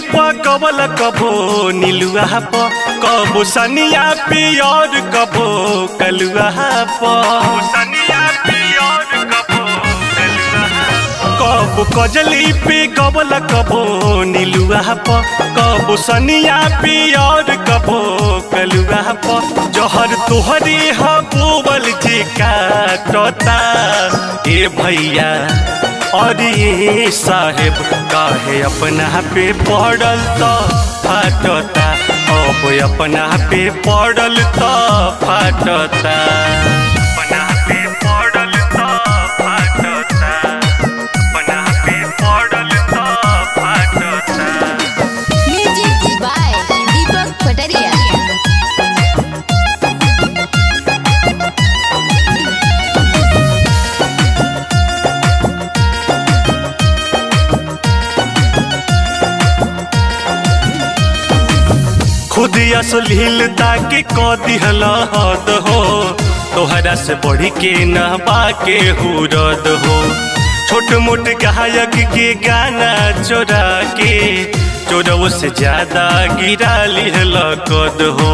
पकवल कबो नीलुआ प कबो सनिया पियर कबो कलुआ प सनिया पियर कबो कबो कजली पे कबल कबो नीलुआ प कबो सनिया पियर कबो कलुआ प जहर तोहरे ह बोबल जे काटता ए भैया और ये साहेब काहे अपना पे पड़ल तो फाटता अब अपना पे पड़ल तो फाटता अपना पे पड़ल तो फाटता अपना पे पड़ल तो फाटता म्यूजिक बाय दीपक पटरिया खुद असलीलता के क दिहल हद हो तोहरा से बढ़ के न बाके हुरद हो छोट मोट गायक के गाना चोरा के चोरव से ज्यादा गिरा लिहल कद हो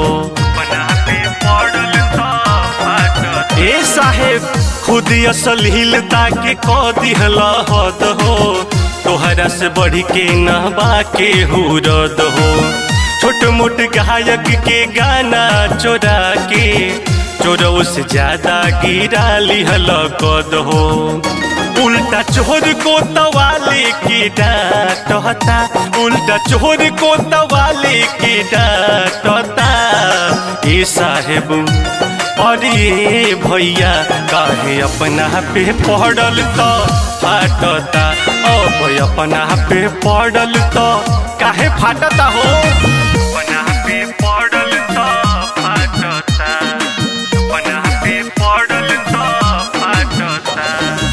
ए साहेब खुद असलीलता के क दिहल हद हो तोहरा से बढ़ के न बाके हुरद हो छोट मोट गायक के गाना चोरा के चोरव से ज्यादा गिरा लिहल कद हो उल्टा चोर को तवाले की डांटता उल्टा चोर को तवाले की डांटता ए साहेब और ये भैया काहे अपना पे पड़ल तो फाटता अब अपना पे पड़ल तो काहे फाटता हो अपना पे पड़ल तो फाटता अपना पे पड़ल तो फाटता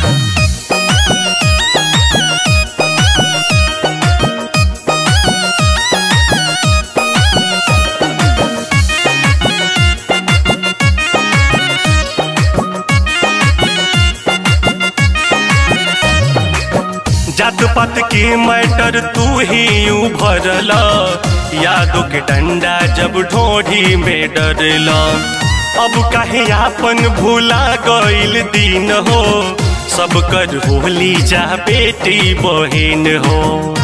जात पात के मैटर तू ही यूं भरला यादों के डंडा जब ढोढ़ी में डरला अब काहे आपन भूला गईल दिन हो सब कर होली जा बेटी बहन हो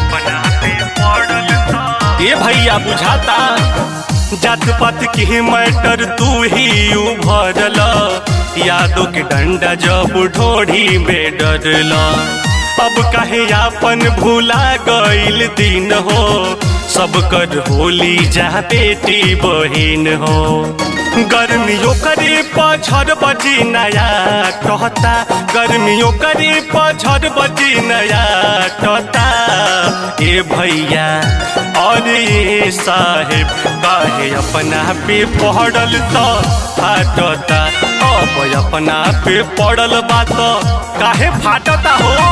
ये भैया बुझाता जात पात के मैटर तू ही यूं भरला यादों के डंडा जब ढोढ़ी में डरला अब कहे आपन भूला गईल दिन हो सब कर होली जा बेटी बहिन हो गर्मियों करे पछड़ बजी नया कहता गर्मियों करे पछड़ बजी नया कहता ए भैया और ये साहेब काहे अपना पे पड़ल तो फाटता अब अपना पे पड़ल बात काहे फाटता हो